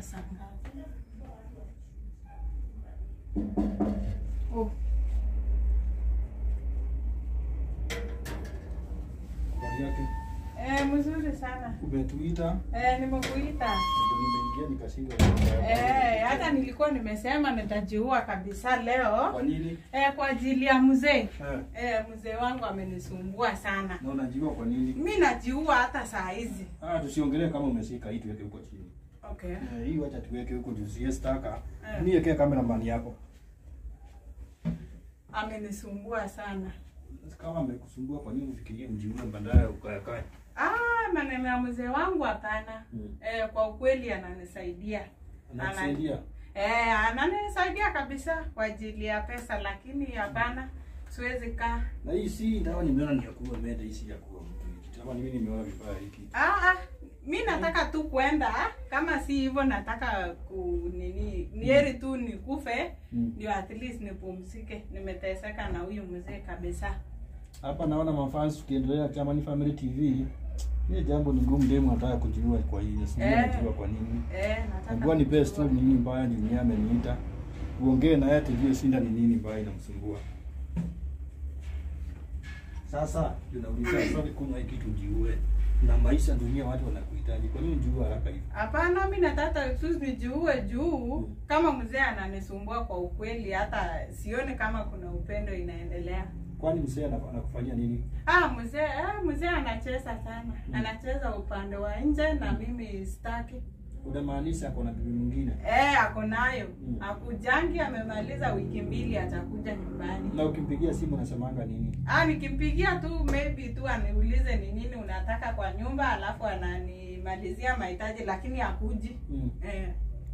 saa ngapi? Oh, Habari yake. eh, mzuri sana. Umetuita Eh, nimekuita. ndio nimeingia nikashindwa. Eh, hata nilikuwa nimesema nitajiua kabisa leo. Kwa nini? Eh, kwa ajili ya mzee. Eh, Eh, mzee wangu amenisumbua sana. na unajiua kwa nini? Mi najiua hata saa hizi. Ah, tusiongelee kama umeshika hii tuweke huko chini. Okay. Eh, hii wacha tuweke huko juu siestaka. Eh. Niwekee kamera mani yako. Amenisumbua sana. Kama amekusumbua kwa nini ufikirie mjiue baadaye ukayakae? Ah, maneno ya mzee wangu hapana. Mm. Eh, kwa ukweli ananisaidia. Anakusaidia. Eh, ananisaidia kabisa kwa ajili ya pesa, lakini hapana, siwezi kaa. Na hii si dawa nimeona ni ya kuua mende, hii si ya kuua mtu. Kama mimi nimeona vibaya hiki. Ah, ah, mi nataka tu kwenda, kama si hivyo nataka ku nini, ni heri tu nikufe Mm. ndio at least nipumzike. Nimeteseka na huyu mzee kabisa. Hapa naona mafans tukiendelea kama ni Family TV. Hii jambo ni ngumu demu anataka kujiua kwa hii. Sijui Eh. anajiua kwa nini. Eh, nataka Najua ni best tu kujua. ni nini mbaya ni mwenyewe ameniita. Uongee na yeye tujue shinda ni nini mbaya inamsumbua. Sasa tunauliza swali kunywa hiki tujiue. Na maisha dunia watu wanakuhitaji. Kwa nini ujiue haraka hivi? Hapana, mi nataka tu nijiue juu Mm. kama mzee ananisumbua kwa ukweli, hata sioni kama kuna upendo inaendelea. Kwani mzee ana- anakufanyia nini? Ah, mzee ah, mzee anacheza sana, anacheza upande wa nje na mimi sitaki. Unamaanisha ako na bibi mwingine? Eh, ako nayo Mm. akujangi, amemaliza wiki mbili, atakuja nyumbani. Na ukimpigia simu unasemanga nini? Ah, nikimpigia tu maybe tu aniulize ni nini unataka kwa nyumba, alafu ananimalizia mahitaji, lakini hakuji. Mm. Eh,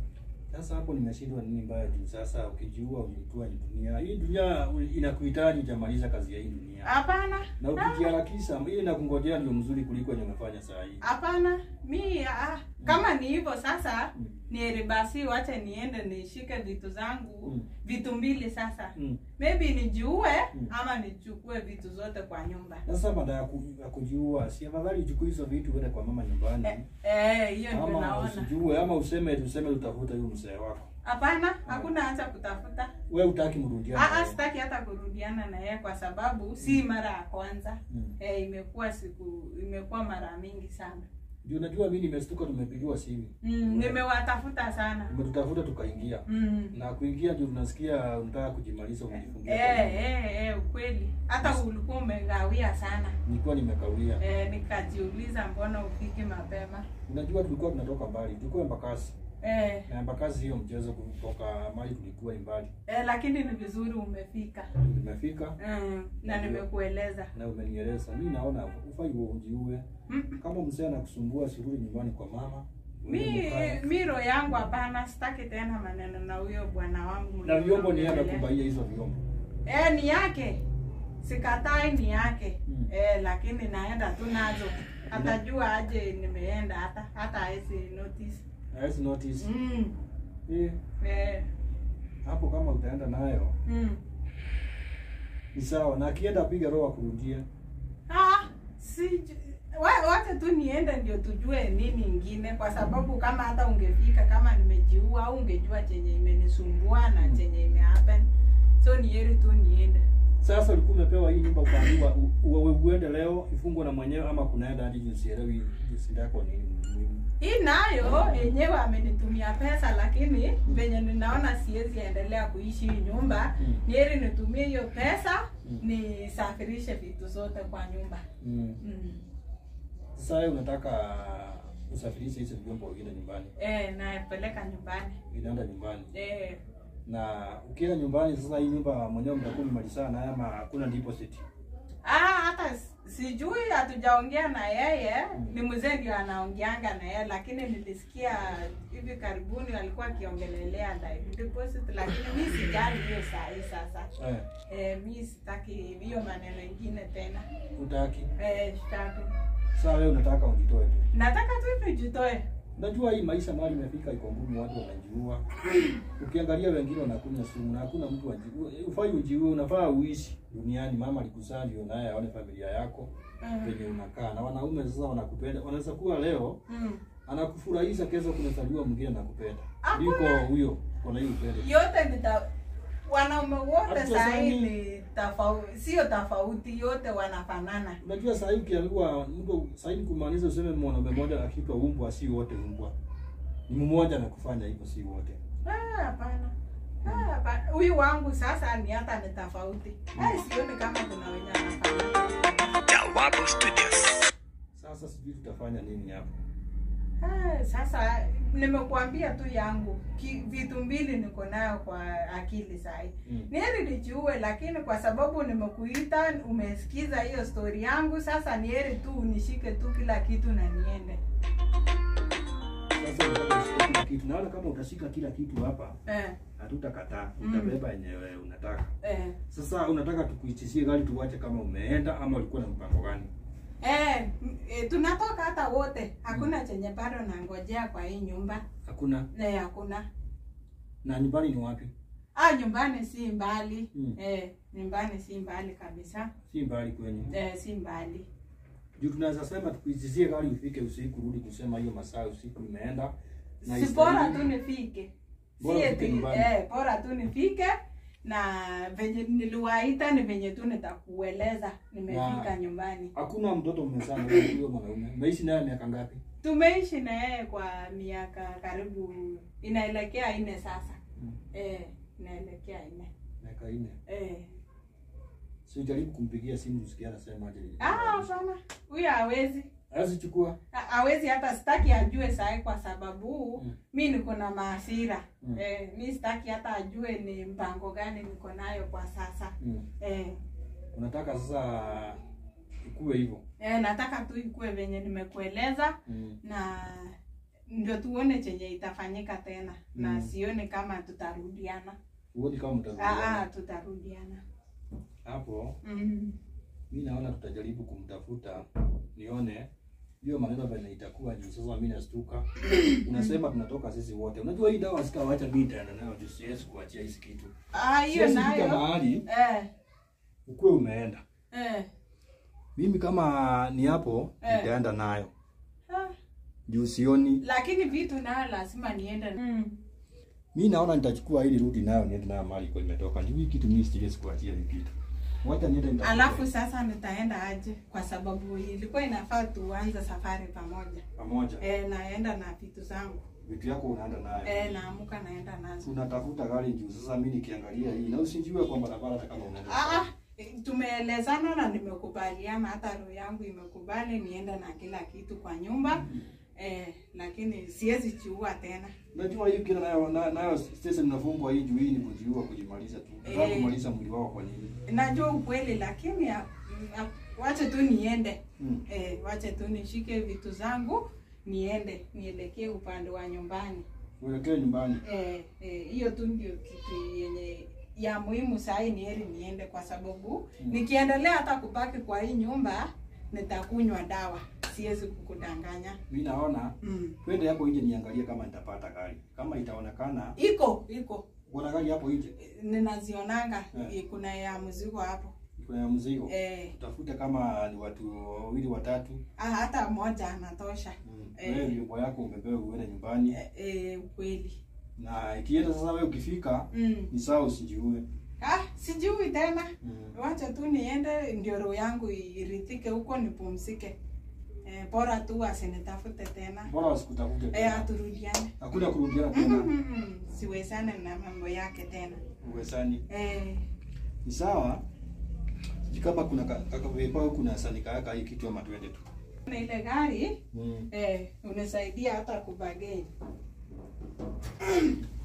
Sasa hapo nimeshindwa nini mbaya juu sasa ukijiua ujitua ni dunia. Hii dunia inakuhitaji jamaliza kazi ya hii dunia. hapana, Na ukijiharakisha hii inakungojea ndio mzuri kuliko yenye umefanya saa hii. hapana, mi ah, kama ni hivyo sasa Mm. ni heri basi wache niende nishike vitu zangu Mm. vitu mbili sasa Mm. maybe nijiue Mm. ama nichukue vitu zote kwa nyumba Sasa baada ya ku- ya kujiua, si afadhali uchukue hizo vitu uende kwa mama nyumbani. Eh, eh, hiyo ndio ama naona usijiue ama useme tuseme utafuta huyo mzee wako. hapana hakuna hacha kutafuta Wewe utaki mrudiane. Ah, ah, naye. sitaki hata kurudiana na yeye kwa sababu si mara ya kwanza Mm. eh, imekuwa siku imekuwa mara mingi sana Ndio unajua mimi nimestuka tumepigiwa simu. mm, nimewatafuta sana Umetutafuta tukaingia. mm. Na kuingia ndio unasikia unataka kujimaliza umejifungia. kwa eh, nyumba. eh, eh, ukweli hata ulikuwa umegawia sana Nilikuwa nimekawia. eh, nikajiuliza mbona ufiki mapema Unajua tulikuwa tunatoka mbali. Tulikuwa Embakasi. eh, Na Embakasi hiyo mchezo kutoka mali tulikuwa ni mbali. eh, lakini ni vizuri umefika Tumefika mm, na nimekueleza na umenieleza. Mimi naona ufai uwe ujiue. mm. Kama mzee anakusumbua sirudi nyumbani kwa mama. mi Ukae. mi roho yangu hapana sitaki tena maneno na huyo bwana wangu na vyombo ni yeye mliongelea. anakubaia hizo vyombo. Eh, ni yake sikatai ni yake Mm. eh, lakini naenda tu nazo atajua aje nimeenda hata hata hawezi notice Hawezi notice. mm. Eh, eh, hapo kama utaenda nayo mm. ni sawa, na akienda piga roho akurudie. ah, si wa- wacha tu niende ndio tujue nini ingine kwa sababu kama hata ungefika kama nimejiua au ungejua chenye imenisumbua na Mm. chenye imehappen so ni heri tu niende Sasa ulikuwa umepewa hii nyumba ukaambiwa u- u- uende leo ifungwe na mwenyewe ama kunaenda hadi jinsi elewi jinsi yako nini muhimu. hii nayo yenyewe amenitumia pesa lakini venye ninaona siwezi endelea kuishi hii nyumba Mm. ni heri nitumie hiyo pesa Mm. nisafirishe vitu zote kwa nyumba Mm. mm. Sasa wewe unataka usafirishe hizo vyombo uende nyumbani. e, napeleka nyumbani Inaenda nyumbani. e, Na ukienda nyumbani sasa hii nyumba mwenyewe mtakuwa mmalizana naye ama hakuna deposit. ah, hata s- sijui hatujaongea na yeye Mm. ni mzee ndio anaongeanga na yeye lakini nilisikia hivi karibuni walikuwa akiongelelea live deposit lakini mi sijali hiyo saa hii sasa Eh, e, mi sitaki hiyo maneno ingine tena utaki. Eh, sitaki. Sasa wewe unataka ujitoe tu. Nataka tu nijitoe. Unajua hii maisha mahali imefika iko ngumu, watu wanajiua. Ukiangalia wengine wanakunywa sumu na hakuna mtu ajiue. Ufai ujiue, unafaa uishi duniani. Mama alikuzaa ndio naye aone familia yako Mm. venye unakaa, na wanaume sasa wanakupenda. Wanaweza kuwa leo Mm. anakufurahisha, kesho kunazaliwa mwingine anakupenda Hakuna. kuliko huyo kuna hiyo upendo. yote nita wanaume wote Hatutasemi- sahii ni tofauti, sio tofauti, yote wanafanana. Unajua saa hii ukiambiwa mtu saa hii kumaanisha useme mwanaume mmoja akiitwa umbwa, si wote umbwa, ni mmoja na kufanya hivyo, si wote. Ah, hapana. Ah, hapana. Huyu wangu sasa ni hata ni tofauti. Ah, sioni kama kuna wenye wanafanana. Jawabu Studios. Sasa sijui tutafanya nini hapo. Ah, sasa nimekuambia tu yangu Ki, vitu mbili niko nayo kwa akili sahi. Mm. Ni heri nijiue, lakini kwa sababu nimekuita, umesikiza hiyo story yangu, sasa ni heri tu unishike tu kila kitu na niende. Sasa unataka ushike kila kitu, naona kama utashika kila kitu hapa Eh, hatutakataa, Mm. utabeba yenyewe unataka. eh. Sasa unataka tukuitishie gari tuwache kama umeenda ama ulikuwa na mpango gani? Eh, m- eh, tunatoka hata wote, hakuna chenye bado nangojea kwa hii nyumba. Hakuna. Eh, hakuna. Na nyumbani ni wapi? Ah, nyumbani si mbali. Mm. Eh, nyumbani si mbali kabisa. Si mbali kwenyu. Eh, si mbali. Juu tunaweza sema tukuitishie gari ufike usiku, rudi kusema hiyo masaa usiku imeenda. na Si bora istahili. tu nifike. Bora Si ufike eti, nyumbani. eh, bora tu nifike na venye niliwaita ni venye tu nitakueleza nimefika Na- nyumbani. Hakuna mtoto mmezaa na huyo mwanaume. Umeishi naye miaka ngapi? Tumeishi na yeye kwa miaka karibu inaelekea nne sasa. Mm. Eh, inaelekea nne. Miaka nne. Eh. Si ujaribu kumpigia simu usikie anasema aje. Ah, hapana. Huyu hawezi. Hawezi chukua. Ha- hawezi hata sitaki ajue sahi kwa sababu Mm. mi niko na maasira Mm. eh, mi sitaki hata ajue ni mpango gani niko nayo kwa sasa Mm. eh, Unataka sasa ikuwe hivyo. eh, nataka tu ikue venye nimekueleza Mm. na ndio tuone chenye itafanyika tena na Mm. sioni kama tutarudiana Uone kama ah, ah, mtarudiana. tutarudiana Hapo mm. mi naona tutajaribu kumtafuta nione hiyo maneno vile itakuwa juu sasa mimi nastuka unasema tunatoka sisi wote unajua hii dawa sikawacha mimi nitaenda nayo juu siwezi kuachia hizi kitu ah, hiyo siwezi fika nayo mahali eh, ukuwe umeenda eh, mimi kama ni hapo Eh. nitaenda nayo ah, juu sioni lakini vitu nayo lazima niende mm. mi naona nitachukua ili rudi nayo niende nayo mahali kwa imetoka juu hii kitu mimi siwezi kuachia hii kitu wacha niende nitafute. Alafu sasa nitaenda aje? Kwa sababu ilikuwa inafaa tuanze safari pamoja. pamoja E, naenda na vitu zangu vitu yako unaenda nayo e, naamka naenda nazo. unatafuta gari juu sasa mimi nikiangalia hii na usijue kwa barabara hata kama unaenda Ah, ah, tumeelezana na nimekubaliana, hata roho yangu imekubali niende na kila kitu kwa nyumba e, lakini siwezi chiua tena. Unajua hiyo kila nayo na- nayo sasa mnafungwa hii juu hii ni kujiua kujimaliza tu. Nataka Eh. kumaliza mwili wako kwa nini? Najua ukweli, lakini ya- ya- wache tu niende Mm. e, wache tu nishike vitu zangu niende nielekee upande wa nyumbani. Uelekee nyumbani. Eh, eh, hiyo tu ndio kitu yenye ya muhimu sahii ni heri niende kwa sababu Mm. nikiendelea hata kubaki kwa hii nyumba nitakunywa dawa siwezi kukudanganya Mimi naona mm. twende hapo nje niangalie kama nitapata gari. Kama itaonekana iko iko kuna gari hapo nje. Eh, ninazionanga Eh. eh, kuna ya mzigo hapo Kuna mzigo. eh, Utafute kama ni watu wawili watatu. ah, hata moja anatosha Mm. Eh. Wewe vyombo yako umepewa uende nyumbani. eh, eh, ukweli Na ikienda sasa wewe ukifika mm. ni sawa usijiue. ah, sijui tena Mm. wacha tu niende ndio roho yangu irithike huko nipumzike eh, bora tu asinitafute tena Bora wasikutafute. eh, tena. aturudiane Hakuna kurudiana tena. Mhm, siwezane na mambo yake tena Uwezani. eh, Ni sawa. Sijui kama kuna kakavepa au kuna sanika yaka hii kitu ama twende tu. na ile gari Mm. eh, unisaidia hata kubageni